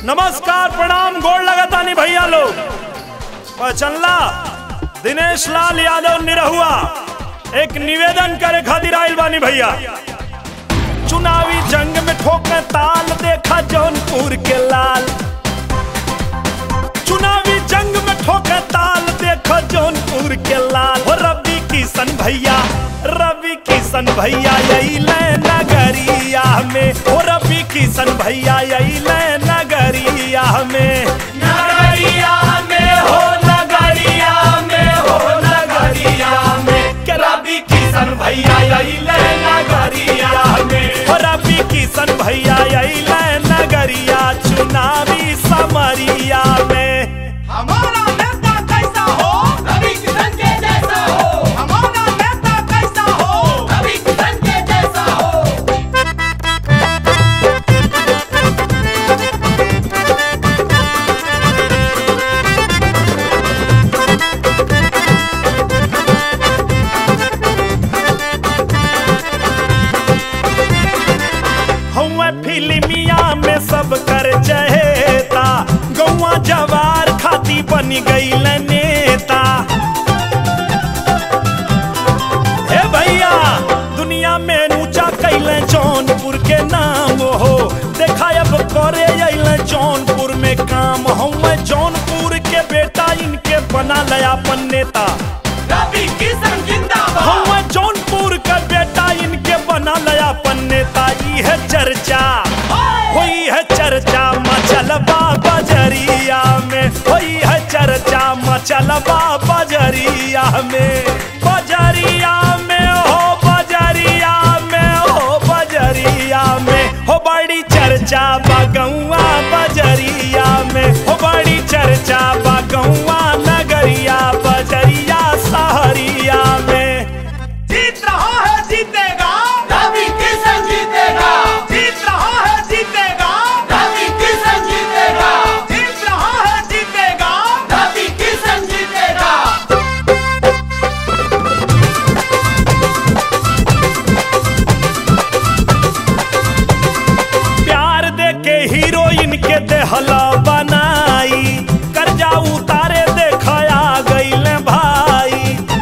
नमस्कार प्रणाम गोड़ लगातानी भैया लोग पहचनला दिनेश लाल यादव निरहुआ एक निवेदन करे खातिर आइल बानी भैया चुनावी जंग में ठोके ताल देखा जौनपुर के लाल चुनावी जंग में ठोके ताल देखो जौनपुर के लाल हो रवि किशन भैया रवि किशन भैया यही ले नगरिया में हो रवि किशन भैया यही ले नगरिया में नगरिया में हो नगरिया में हो नगरिया में के रवि किशन भैया यही ले नगरिया में हो रवि किशन भैया यही ले नगरिया चुनावी समरिया में हमारा नेता कैसा हो रवि किशन के जैसा हो हमारा नेता कैसा हो रवि किशन के जैसा हो हुआ फिल्मिया में सब कर चहेता गौवा जवार खाती बन गई नेता हे भैया दुनिया में ऊंचा कैले जौनपुर के नाम हो देखा अब करे अइले जौनपुर में काम हुआ जौनपुर के बेटा इनके बना लया अपन नेता रवि किशन जिंदाबाद हुआ जौनपुर का बेटा इनके बना लया अपन नेता ई है चर्चा हुई है चर्चा मचलबा बजरिया में हुई है चर्चा मचलबा बजरिया में बजरिया में हो बजरिया में हो बजरिया में हो बड़ी चर्चा बगौआ बजरिया में हो बड़ी चर्चा बगौआ नगरिया बजरिया सहरिया में जीत रहा है जीतेगा रवि किशन जीतेगा जीत रहा है जीतेगा रवि किशन जीतेगा जीत रहा है जीतेगा रवि किशन जीतेगा प्यार दे के हीरोइन के देहला बनाई कर्जा उतारे देखया गईले भाई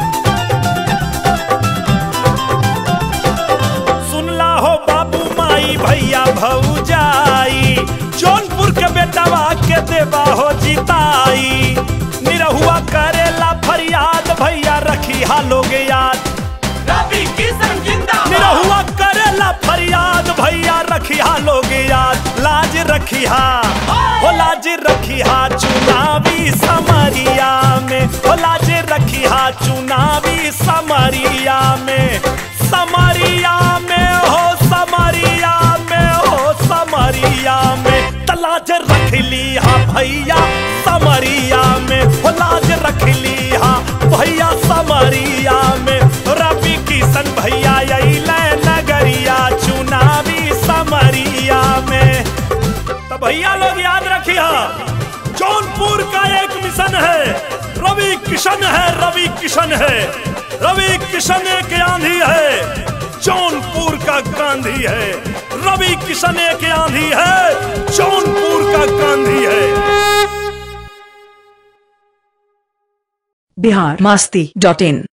सुनला हो बाबू माई भैया भौजाई जौनपुर के बेटवा के देवा हो जिताई निरहुआ करेला फरियाद भैया रखी हा लोग याद रवि किशन जिंदाबाद निरहुआ करेला फरियाद भैया रखिया लोग याद लाज रखिया हो लाज रखिया चुनावी समरिया में हो लाज रखिया चुनावी समरिया में समरिया में हो समरिया में हो समरिया में तलाज रख लिया भैया समरिया में हो लाज रख लिया भैया समरिया में रवि किशन भैया यही नगरिया चुनावी समरिया में तो भैया लोग याद रखिए जौनपुर का एक मिशन है रवि किशन है रवि किशन है रवि किशन एक आंधी है जौनपुर का गांधी है रवि किशन एक आंधी है जौनपुर का गांधी है बिहार मास्ती डॉट इन